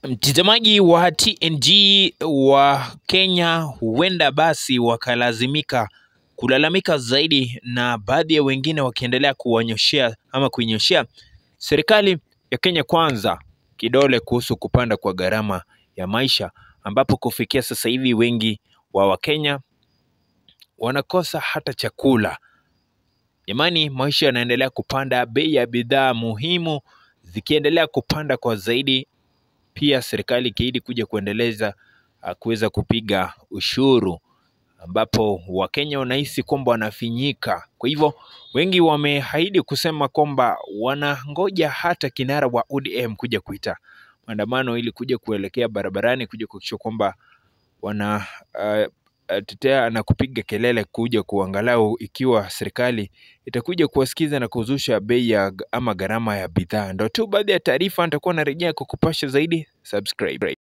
Mtazamaji wa TNG wa Kenya huenda basi wakalazimika kulalamika zaidi, na baadhi ya wengine wakiendelea kuwanyoshea ama kuinyoshea serikali ya Kenya Kwanza kidole kuhusu kupanda kwa gharama ya maisha, ambapo kufikia sasa hivi wengi wa Wakenya wanakosa hata chakula. Jamani, maisha yanaendelea kupanda, bei ya bidhaa muhimu zikiendelea kupanda kwa zaidi, pia serikali ikiahidi kuja kuendeleza uh, kuweza kupiga ushuru ambapo Wakenya wanahisi kwamba wanafinyika. Kwa hivyo wengi wameahidi kusema kwamba wanangoja hata kinara wa ODM kuja kuita maandamano ili kuja kuelekea barabarani kuja kuhakikisha kwamba wana uh, uh, tetea na kupiga kelele kuja kuangalau ikiwa serikali itakuja kuwasikiza na kuzusha bei ya g- ama gharama ya bidhaa. Ndo tu baadhi ya taarifa nitakuwa narejea kukupasha zaidi. Subscribe.